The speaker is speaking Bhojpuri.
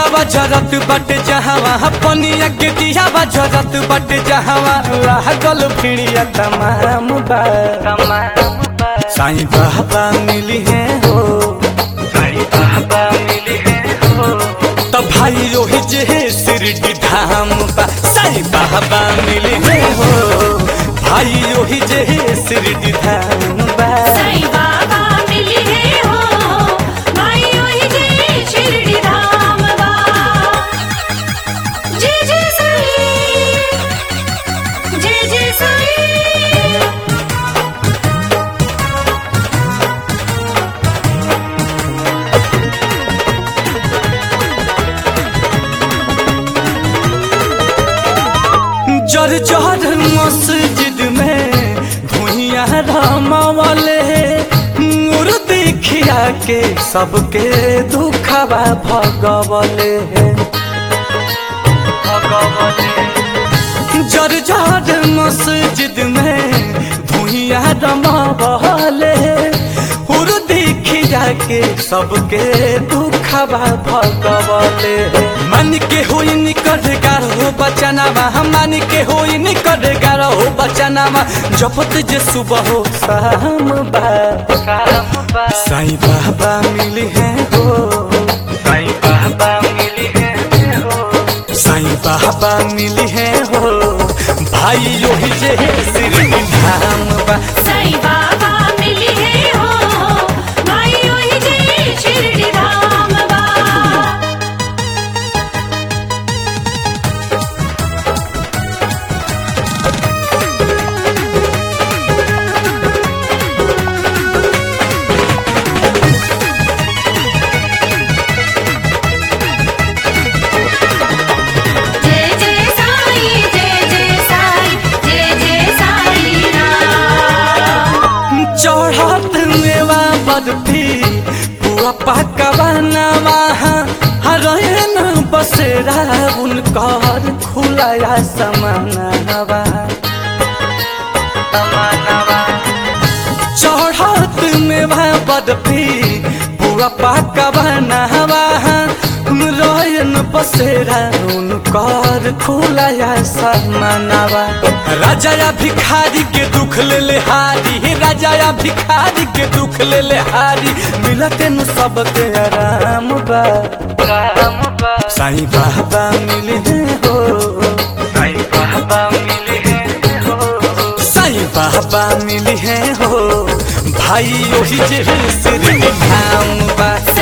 बा जरत बट जहावा पनिया के दिया बा जरत बट जहावा लागल भिड़िया तमाम बा साईं बाबा मिली है हो साईं बाबा मिली है हो तो भाई रोही जे शिरडी धाम बा साईं बाबा मिली है हो भाई रोही जे शिरडी धाम बा साईं बाबा मिली है हो भाई ओही जे शिरडी धाम बा जय जय साईं जय जय साईं जर जर मस्जिद में भुइया रमावले नूर देखिया के सबके दुखवा भगवले जर जर मस्जिद में भुइया रमावले हुर देखिया के सबके दुखवा भगवले मन के होई निकट गार हो बचनावा मन के होई निकट गार हो बचनावा जपत जे सुबह हो शाम बा साईं बाबा मिली है हो साईं बाबा मिली है हो साईं बाबा मिली है हो भाई योही जे श्री धाम बा साईं बाबा मिली है हो भाई ओही जे शिरडी धाम बा जय जय साईं जय जय साईं जय जय साईं राम चढ़त मेवा बदती पुआ पकवानवा हरयन बसेरा उनकर खुलाया समानवा चढ़त मेवा बदती पुआ पकवानवा रयन बसेरा उनकर खुलाया समानवा राजा या भिखारी के दुख ले ले हारी राजा या भिखारी के दुख ले ले हारी मिलते न सबके आराम बा साईं बाबा मिले हैं हो साईं बाबा मिले हैं हो साईं बाबा मिले हैं हो भाई ओही जे श्री धाम बा